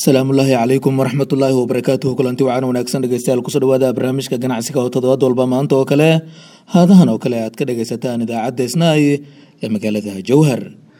asalaamullaahi calaykum waraxmatullaahi wabarakaatuhu kulanti wacan wanaagsan dhegeystayaal kusoo dhawaada barnaamijka ganacsiga oo toddobaad walba maanta oo kale haadahan oo kale aad ka dhegaysataan idaacadda isnaay ee magaalada jowhar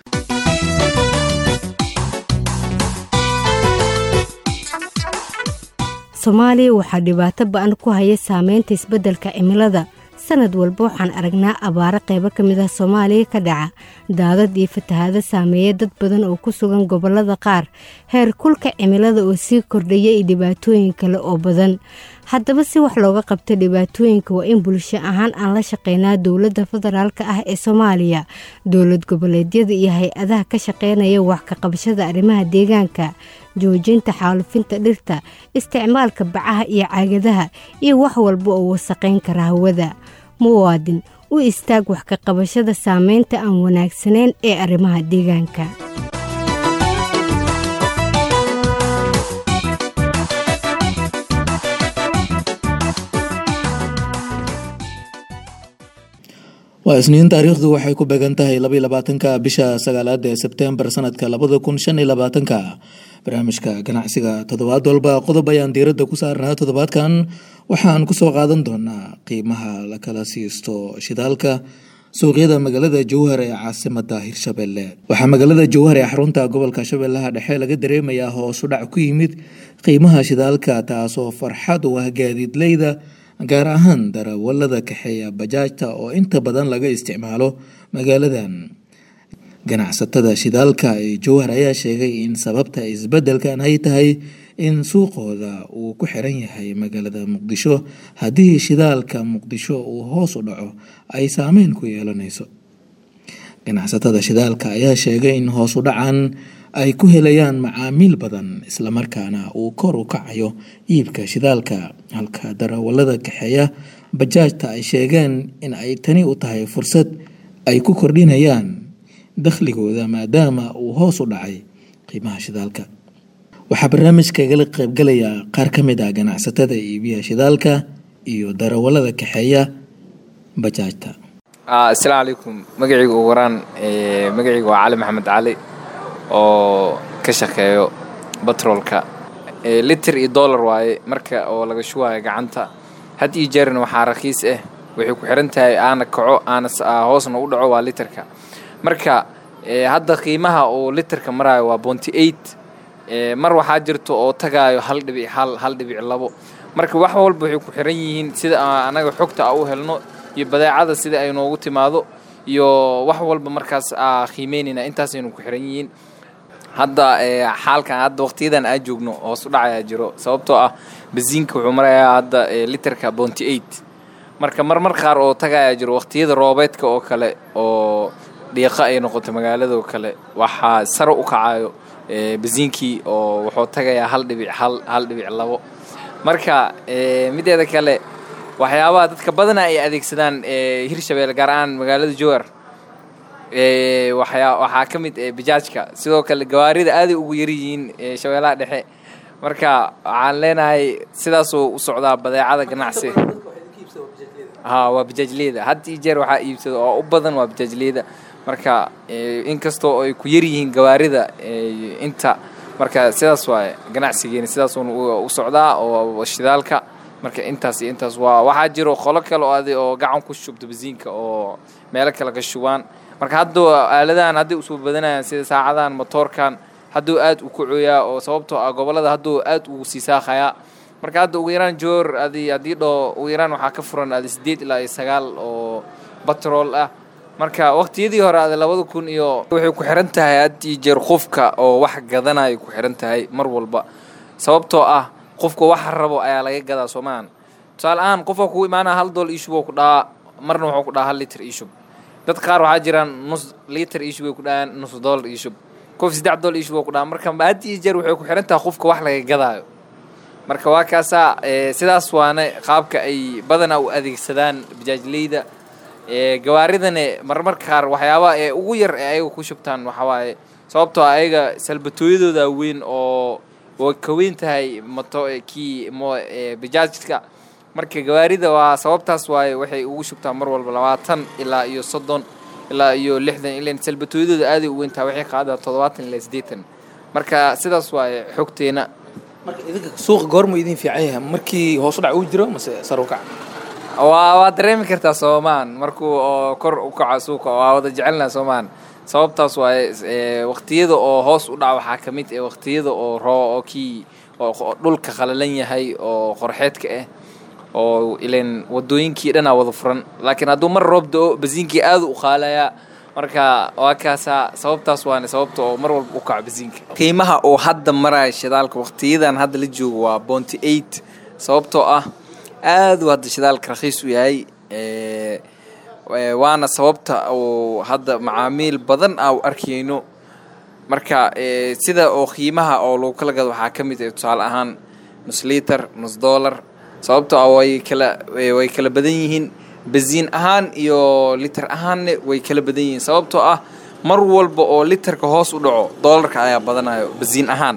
soomaaliya waxaa dhibaato ba-an ku haya saameynta isbeddelka cimilada sanad walba waxaan aragnaa abaaro qaybo ka mid ah soomaaliya ka dhaca daadad iyo fatahaado saameeya dad badan oo ku sugan gobollada qaar heer kulka cimilada oo sii kordhaya iyo dhibaatooyin kale oo badan haddaba si wax looga qabto dhibaatooyinka waa in bulsho ahaan aan la shaqeynaa dowladda federaalka ah ee soomaaliya dowlad goboleedyada iyo hay-adaha ka shaqeynaya wax ka qabashada arrimaha deegaanka joojinta xaalufinta dhirta isticmaalka bacaha iyo caagadaha iyo wax walba oo wasaqayn kara hawada muwaadin u istaag wax ka qabashada saameynta aan wanaagsanayn ee arrimaha deegaanka waa isniin taariikhdu waxay ku beegan tahay labaiy labaatanka bisha sagaalaad ee sebtembar sanadka labada kun shan iyo labaatanka barnaamijka ganacsiga toddobaad walba qodob ayaan diiradda ku saarnaa toddobaadkan waxaan kusoo qaadan doonaa qiimaha la kala siisto shidaalka suuqyada magaalada jowhar ee caasimada hirshabelle waxaa magaalada jowhar ee xarunta gobolka shabeellaha dhexe laga dareemayaa hoosu dhac ku yimid qiimaha shidaalka taasoo farxad u ah gaadiidleyda gaar ahaan darawalada kaxeeya bajaajta oo inta badan laga isticmaalo magaaladan ganacsatada shidaalka ee jowhar ayaa sheegay in sababta isbeddelkan ay tahay in suuqooda uu ku xiran yahay magaalada muqdisho haddii shidaalka muqdisho uu hoos u dhaco ay saameyn ku yeelanayso ganacsatada shidaalka ayaa sheegay in hoos u dhacan ay ku helayaan macaamiil badan islamarkaana uu kor u kacayo iibka shidaalka halka darawalada kaxeeya bajaajta ay sheegeen in ay tani u tahay fursad ay ku kordhinayaan dakhligooda maadaama uu hoos u dhacay qiimaha shidaalka waxaa barnaamijka igala qaybgalaya qaar ka mid ah ganacsatada iibiya shidaalka iyo darawalada kaxeeya bajaajta asalaamu calaykum magacayga ugu waraan magacayga waa cali maxamed cali oo ka shaqeeyo batroolka liter iyo dollar waaye marka oo laga shubayo gacanta had iyo jeerna waxaa rakiis ah waxay ku xiran tahay aana kaco aana hoosna u dhaco waa literka marka hadda qiimaha oo literka maraayo waa bonty eight mar waxaa jirto oo tagaayo hal dhibic hal hal dhibic labo marka wax walba waxay ku xiran yihiin sida anaga xogta a u helno iyo badeecada sida ay noogu timaado iyo wax walba markaas aa qiimeynayna intaasaynu ku xiran yihiin hadda xaalkan hadda waqtiyadan aa joogno hoos u dhacayaa jiro sababtoo ah basiinka wuxuu marayaa hadda literka bonty eight marka marmar qaar oo tagayaa jiro waqtiyada roobeedka oo kale oo dhiiqa ay noqoto magaalada oo kale waxaa sare u kacayo basiinkii oo wuxuu tagayaa hal dhibic hal hal dhibic labo marka mideeda kale waxyaabaha dadka badana ay adeegsadaan hirshabelle gaar ahaan magaalada jowar waxyaa waxaa ka mid bajaajka sidoo kale gawaarida aaday ugu yaryihiin shabeellaha dhexe marka waxaan leenahay sidaasuu u socdaa badeecada ganacsi ha waa bajaajleyda had iyo jeer waxaa iibsada oo u badan waa bajaajleyda marka inkastoo ay ku yaryihiin gawaarida inta marka sidaas waaye ganacsigeena sidaasuuna u socdaa oo shidaalka marka intaas iyo intaas waa waxaa jiro qolo kale oo adi oo gacan ku shubto basiinka oo meelo kale ka shubaan marka hadduu aaladahan hadday usoo badanayaan sida saacadahan motoorkan hadduu aad u kacoyaa oo sababtoo ah gobollada hadduu aad ugu sii saaqayaa marka hadda ugu yaraan joor adi haddii dhoo ugu yaraan waxaa ka furan adi siddeed ilaa iyo sagaal oo batrool ah marka waqtiyadii hore adi labada kun iyo waxay ku xiran tahay haddii jeer qofka oo wax gadanayo ku xiran tahay mar walba sababtoo ah qofka waxa rabo ayaa laga gadaa soomaan tusaale ahaan qofka kugu imaanaa hal dool iishub oo ku dhahaa marna wuxuu ku dhahaa hal liter iishub dad qaar waxaa jiraan nus liter iishub ay ku dhahaan nus dollar iishub qof saddex dool iishub oo ku dhahaa marka had iyo jeer waxay ku xiran tahay qofka wax laga gadaayo marka waa kaasaa sidaas waana qaabka ay badanaa u adeegsadaan bajaajleyda gawaaridane marmarka qaar waxyaabaha ee ugu yar ee ayaga ku shubtaan waxawaaye sababtoo ayaga salbatooyadooda weyn oo way ka weyn tahay moto kii mo bajaajka marka gawaarida waa sababtaas waaye waxay ugu shubtaan mar walba labaatan ilaa iyo soddon ilaa iyo lixdan ilan salbatooyadooda aaday u weyntaha waxay qaadaa toddobaatan ilaa siddeetan marka sidaas waaye xogteena marka idinka suuqa goormu idin fiican yahay markii hoos u dhac uu jiro mase sar u kac waa waa dareemi kartaa soomaan markuu oo kor u kaco suuqa waa wada jecelnaha soomaan sababtaas waaye waqtiyada oo hoos u dhac waxaa ka mid ah waqtiyada oo roo oo kii oo dhulka qalalan yahay oo qorxeedka ah oo ilan wadooyinkii dhanaa wada furan laakiin hadduu mar roob da-o basiinkii aada u qaalayaa marka waa kaasaa sababtaas waane sababta oo mar walba u kaco basiinka qiimaha oo hadda maraya shidaalka waqtiyadan hadda la joogo waa bonty eight sababtoo ah aada u hadda shidaalka rakhiis u yahay waana sababta oo hadda macaamiil badan ah u arkayno marka sida oo qiimaha oo lagu kala gado waxaa ka mid ah tusaale ahaan nus liiter nus dollar sababtoo ah way kala way kala badan yihiin basiin ahaan iyo liter ahaanne way kala badan yihiin sababtoo ah mar walba oo literka hoos u dhaco doolarka ayaa badanayo basiin ahaan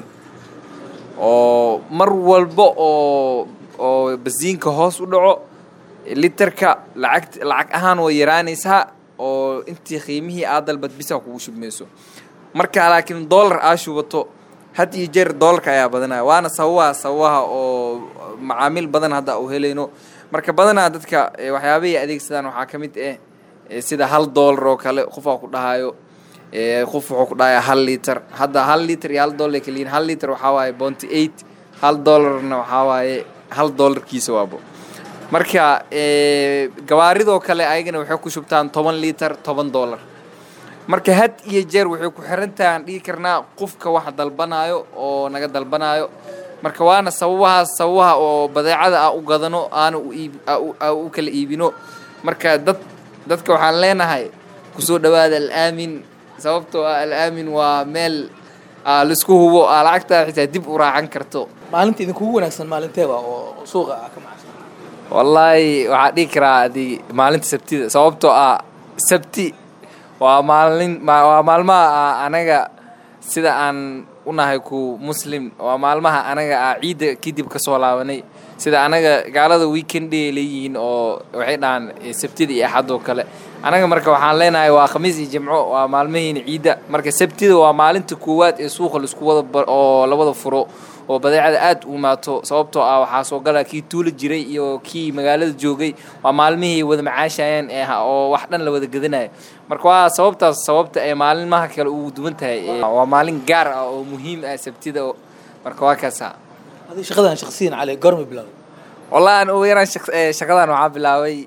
oo mar walba oo oo basiinka hoos u dhaco literka lacag lacag ahaan way yaraanaysaa oo intii qiimihii aad dalbad bisa kugu shubmayso marka laakiin dollar aa shubato had iyo jeer doolarka ayaa badanaya waana sababaha sababaha oo macaamiil badan hadda u helayno marka badanaa dadka waxyaabahay adeegsadaan waxaa ka mid ah sida hal doolar oo kale qofaa ku dhahayo qof wuxuu ku dhahaya hal liter hadda hal liter iyo hal dollar kaliyin hal liter waxaa waaye bonty eight hal dollarna waxaa waaye hal dollarkiisa waabo marka gabaaridoo kale ayagana waxay ku shubtaan toban liter toban dollar marka had iyo jeer waxay ku xirantahay aan dhigi karnaa qofka wax dalbanaayo oo naga dalbanaayo marka waana sababahaas sababaha oo badeecada a u gadano aana u kala iibino marka dad dadka waxaan leenahay kusoo dhawaada alaamin sababtoo ah alaamin waa meel laisku hubo aa lacagtaa xitaa dib u raacan karto maalinta idinkugu wanaagsan maalinteeba oo suuqa ah ka macsan wallaahi waxaa dhihi karaa adi maalinta sabtida sababtoo ah sabti waa maalin waa maalmaha anaga sida aan unahay ku muslim waa maalmaha anaga ah ciidda kadib ka soo laabanay sida anaga gaalada weekendday leeyihiin oo waxay dhahaan sabtida iyo axad oo kale anaga marka waxaan leenahay waa khamiis iyo jimco waa maalmahiina ciidda marka sabtida waa maalinta koowaad ee suuqa laisku wada oo la wada furo oo badeecada aad u imaato sababtoo ah waxaa soo gala kii tuula jiray iyo kii magaalada joogay waa maalmihii wada macaashayeen ee oo wax dhan la wada gadanayo marka waa sababtaas sababta ay maalinmaha kale ugu duwan tahay waa maalin gaar ah oo muhiim ah sabtida marka waa kaasa adi shaqadan shaqsiyan cali goorma bilaaway wallahi aan ugu yaraan shaqadan waxaa bilaabay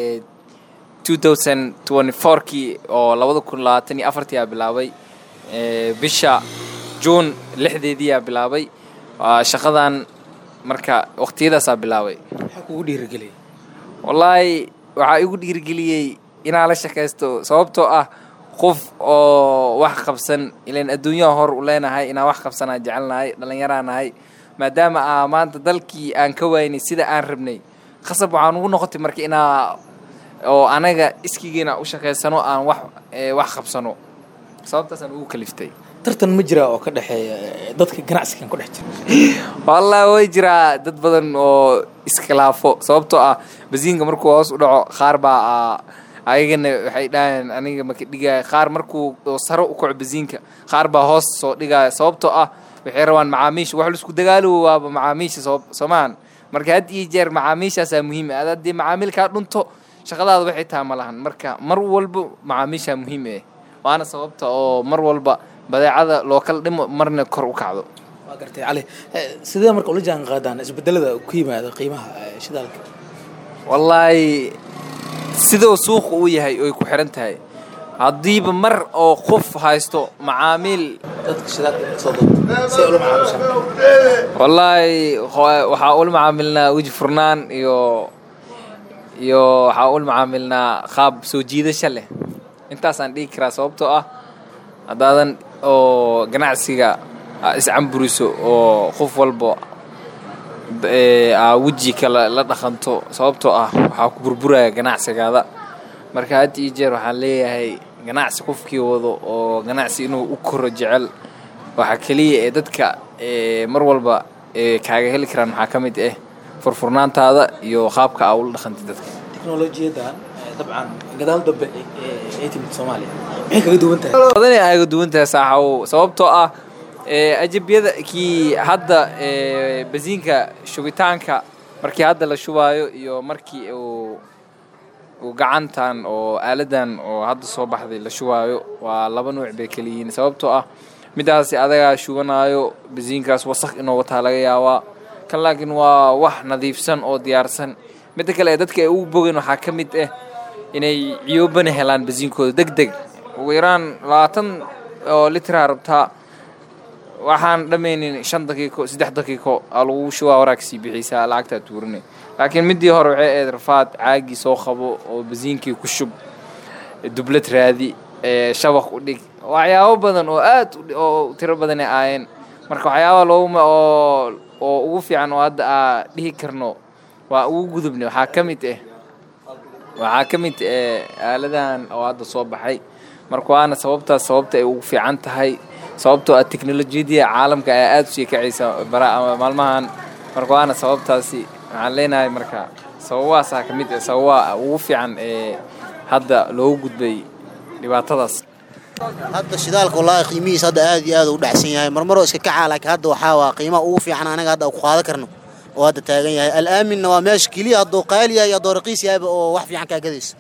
two thousand twenty fourkii oo labada kun labaatan iyo afartii aa bilaabay bisha juun lixdeedii aa bilaabay shaqadan marka waqtiyadaasaa bilaabay maxaa kugu dhiirigeliyay wallaahi waxaa igu dhiirigeliyey inaan la shakaysto sababtoo ah qof oo wax qabsan ilan adduunyaha hor u leenahay inaan wax qabsanaa jecelnahay dhallinyaraa nahay maadaama aa maanta dalkii aan ka waynay sida aan rabnay khasab waxaan ugu noqotay marka inaa oo anaga iskigiina u shakaysano aan wax wax qabsano sababtaasaan ugu kaliftay tartan ma jiraa oo ka dhexeeya dadka ganacsigan ku dhex jira wallahi way jiraa dad badan oo iskhilaafo sababtoo ah basiinka markuu hoos u dhaco qaar baa ayagana waxay dhahayaan aniga maka dhigaya qaar markuu saro u kaco basiinka qaar baa hoos soo dhigaya sababtoo ah waxay rabaan macaamiisha wax laisku dagaalo waaba macaamiisha soomahan marka had iyo jeer macaamiishaasaa muhiim ah haddii macaamiilkaa dhunto shaqadaada waxay taha ma lahan marka mar walba macaamiishaa muhiim eh waana sababta oo mar walba badeecada loo kala dhimo marna kor u kacdo waa gartay cali sidee marka ula jaan qaadaan isbedelada ku yimaada qiimaha shidaalka wallaahi sidoo suuqa uu yahay oy ku xiran tahay haddiiba mar oo qof haysto macaamiil dadka shidaalka soo doonta si ula macaamishaan wallaahi waxaa ula macaamilnaa weji furnaan iyo iyo waxaa ula macaamilnaa qaab soo jiidasho leh intaasaan dhigi karaa sababtoo ah haddaadan oo ganacsiga iscamburiso oo qof walba aa weji kale la dhaqanto sababtoo ah waxaa ku burburaya ganacsigaada marka had iyo jeer waxaan leeyahay ganacsi qofkii wado oo ganacsi inuu u koro jecel waxaa keliya ee dadka mar walba kaaga heli karaan waxaa ka mid ah furfurnaantaada iyo qaabka aa ula dhaqantay dadka teknolojiyadan dabcan gadaal dambe ay timid soomaaliya maxay kaga duwan tahay badanay aaga duwan tahay saaxaw sababtoo ah ajabyada kii hadda basiinka shubitaanka markii hadda la shubaayo iyo markii uu uu gacantan oo aaladan oo hadda soo baxday la shubaayo waa laba nuuc bay kala yihiin sababtoo ah midaasi adagaa shubanaayo basiinkaas wasaq inuu wataa laga yaabaa kan laakiin waa wax nadiifsan oo diyaarsan midda kale dadka ay ugu bogeen waxaa ka mid ah inay ciyoobana helaan basiinkooda deg deg ugu yaraan labaatan oo litraa rabtaa waxaan dhammaynin shan daqiiqo saddex daqiiqo aa lagu shubaa waraagkasii bixisaa lacagtaa tuurine laakiin midii hore waxay ahayd rafaad caagii soo qabo oo basiinkii ku shub dublad raadi shabaq u dhig waxyaabo badan oo aad oo tiro badanay aayeen marka waxyaaba looguma oo oo ugu fiican oo hadda aa dhihi karno waa ugu gudubnay waxaa ka mid ah waxaa ka mid ah aaladan oo hadda soo baxay marka waana sababtaas sababta ay ugu fiican tahay sababtoo ah teknolojiyadii caalamka ayaa aada usii kacaysa maalmahan marka waana sababtaasi waxaan leenahay marka sababahaasaa ka mid ah sababaha ugu fiican ee hadda loogu gudbay dhibaatadaas hadda shidaalka wallaahi qiimihiis hadda aad iyo aad u dhacsan yahay marmaroo iska kacaa laakiin hadda waxaa waa qiimaha ugu fiican anaga hadda ku qaadan karno oo hadda taagan yahay alaaminna waa meesha keliya hadduu qaali yahay hadduu raqiis yahayba oo wax fiican kaa gadaysa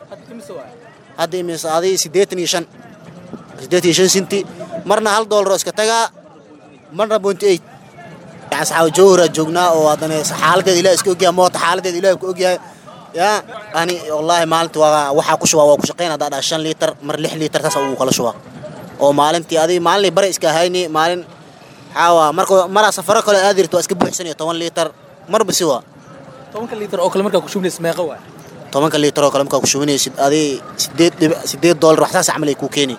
hadda imise aday siddeetan iyo shan siddeetan iyo shan sinti marna hal doolaroo iska tagaa marna bonty eight asxaab jawhara joognaa oo haddana xaaladeeda ilaah iska ogyahay moota xaaladeeda ilaah ku ogyahay yaa ani wallaahi maalintii waa waxaa ku shubaa waa ku shaqayn haddaa dhaa shan liitar mar lix liitar taas uu kala shubaa oo maalintii adiga maalinay bare iska hayni maalin xaawa marka maraa safaro kale aad jirto waa iska buuxsanaya toban liitar marba si waa tobanka liitar oo kale markaa ku shubnaysa meeqa waay tobanka liitar oo kale markaa ku shubinaysid adiga sideed dhibic sideed doolar waxsaas camal ay kuu keeni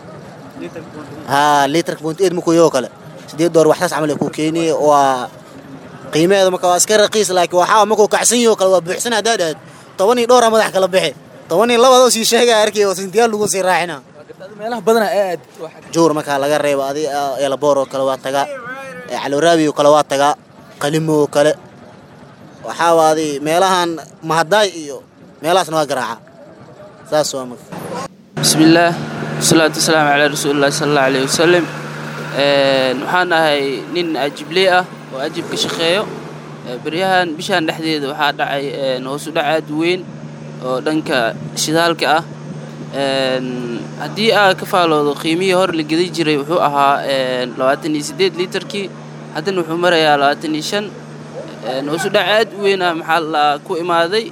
haa liitarka point eight markuu yahoo kale sideed doolar waxsaas camal ay kuu keeni waa qiimaheeda marka waa iska raqiis laakiin waxaa markuu kacsan yaho kale waa buuxsan haddaa dhahayd toban iyo dhowra madax kala bixi toban iyo labadoo sii sheegaya arkay oo sintiyaal lagu sii raacina meelaha badana aad jowr markaa laga reebo adi eelaboor oo kale waa tagaa caloraabi oo kale waa tagaa qalimo oo kale waxaa waa adi meelahan mahadaay iyo meelahaasna waa garaaca saas waa marka bismillaah wasalaatu wasalaamu calaa rasuulillahi sala allahu alayhi wasalam waxaan ahay nin ajibley ah oo ajib ka shaqeeyo beryahan bishaan dhexdeeda waxaa dhacay hoosu dhac aad weyn oo dhanka shidaalka ah haddii aa ka faaloodo qiimihii hor la gedi jiray wuxuu ahaa labaatan iyo siddeed liitarkii haddana wuxuu marayaa labaatan iyo shan hoosu dhac aad u weyn ah maxaa la ku imaaday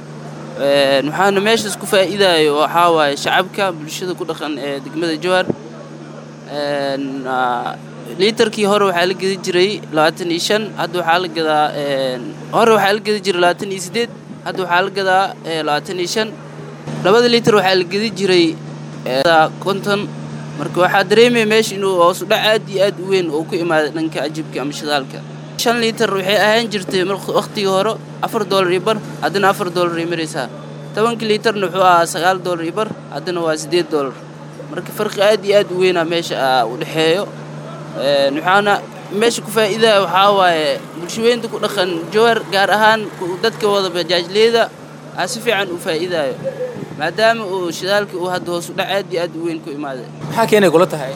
waxaana meeshaas ku faa'iidayo waxaa waaye shacabka bulshada ku dhaqan ee degmada jowhar liitarkii hore waxaa la gedi jiray labaatan iyo shan hadda waxaa la gadaa hore waxaa la gedi jiray labaatan iyo siddeed hadda waxaa la gadaa labaatan iyo shan labada liitar waxaa la gedi jiray konton marka waxaa dareemaya meesha inuu hoosu dhac aad iyo aad u weyn oo ku imaaday dhanka ajibka ama shidaalka shan liitar waxay ahaan jirtay wakhtigii hore afar doolar iyo bar haddana afar doolar ay maraysaa tobanka liitarna wuxuu ahaa sagaal doolar iyo bar haddana waa siddeed doolar marka farqi aad iyo aad u weynaa meesha u dhexeeyo waxaana meesha ku faa'iidaya waxaa waaye bulshaweynta ku dhaqan jowhar gaar ahaan dadka wada bajaajleyda aa si fiican u faa'iidaayo maadaama uu shidaalka uu hadda hoos u dhac aad iyo aad u weyn ku imaaday maxaa keenay kula tahay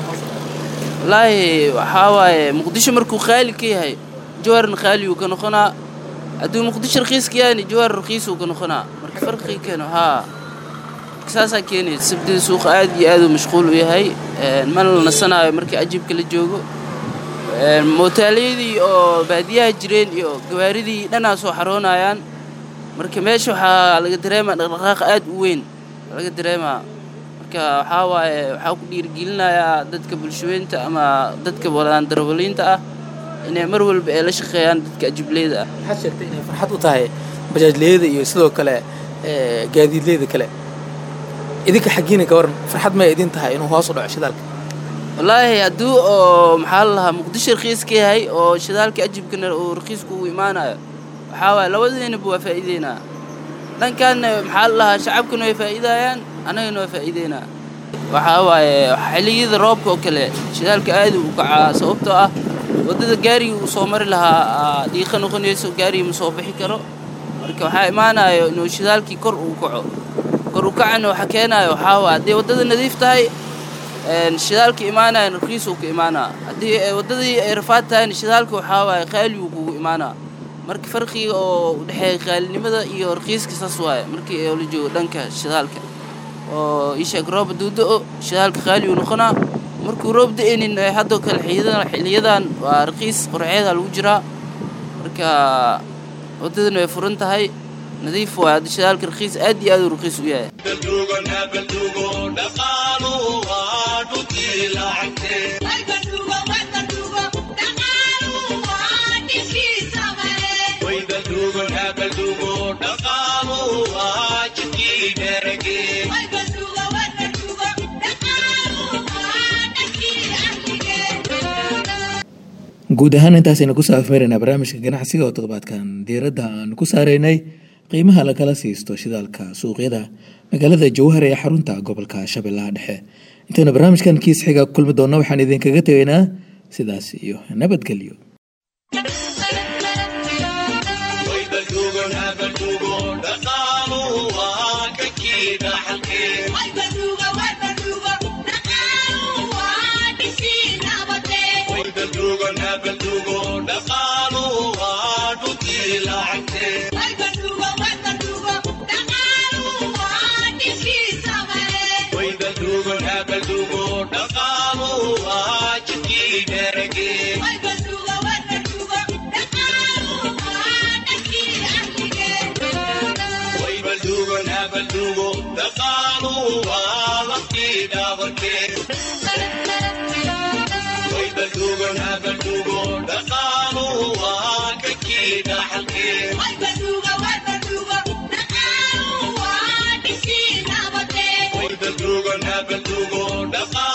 wallaahi waxaa waaye muqdisho markuu qaali ka yahay jowharna qaaliuu ka noqonaa hadduu muqdisho rakiis ka yahayna jowhar rakiisuu ka noqonaa marka farqii keeno haa saasaa keenaysa sabdida suuqa aad iyo aad uu mashquul u yahay mana la nasanaayo markii ajibka la joogo mootaalyadii oo baadiyaha jireen iyo gawaaridii dhanaa soo xaroonayaan marka meesha waxaa laga dareemaa dhaqdhaqaaq aad u weyn laga dareemaa marka waxaa waaye waxaa ku dhiirigelinayaa dadka bulshaweynta ama dadka walaan darawaliinta ah inay mar walba ay la shaqeeyaan dadka ajibleyda ah waxaad sheegtay inay farxad u tahay bajaajleyada iyo sidoo kale gaadiidleyda kale idinka xaggiina ka waran farxad may idin tahay inuu hoos u dhaco shidaalka wallaahi hadduu oo maxaa la lahaa muqdisho rakiis ka yahay oo shidaalka ajibkana uu rakiisku uu imaanayo waxaa waaye labadiinaba waa faa'iideynaa dhankaanna maxaa la lahaa shacabkana way faa'iidayaan annagana waa faa'iideynaa waxaa waaye xilliyada roobka oo kale shidaalka aad u kacaa sababtoo ah waddada gaariga uu soo mari lahaa dhiiqa noqonayso gaariga ma soo bixi karo marka waxaa imaanayo inuu shidaalkii kor uu kaco kor u kacana waxa keenayo waxaa waa haddii waddada nadiif tahay shidaalka imaanayan rakiisuu ka imaanaa haddii waddadii ay rafaad tahayna shidaalka waxaa waaye qaaliguu kugu imaanaa marka farqiga oo u dhexeeya qaalinimada iyo rakiiska saas waaye markii la joogo dhanka shidaalka oo isheeg rooba duudo-o shidaalka qaaligu noqonaa markuu roob da-aynin haddoo kale xiliyadan waa rakiis qorceeda lagu jiraa marka waddadana way furan tahay nadiif waay hadda shidaalka rakiis aad iyo aad uu rakiis u yahay guud ahaan intaasaynu kusoo afmeeraynaa barnaamijka ganacsiga oo toddobaadkan diiradda aan ku saaraynay qiimaha lagala siisto shidaalka suuqyada magaalada jowhar ee xarunta gobolka shabeellaha dhexe intaynu barnaamijkan kiis xiga kulmi doonno waxaan idinkaga tegaynaa sidaas iyo nabadgelyo Dhaqaaluhu waa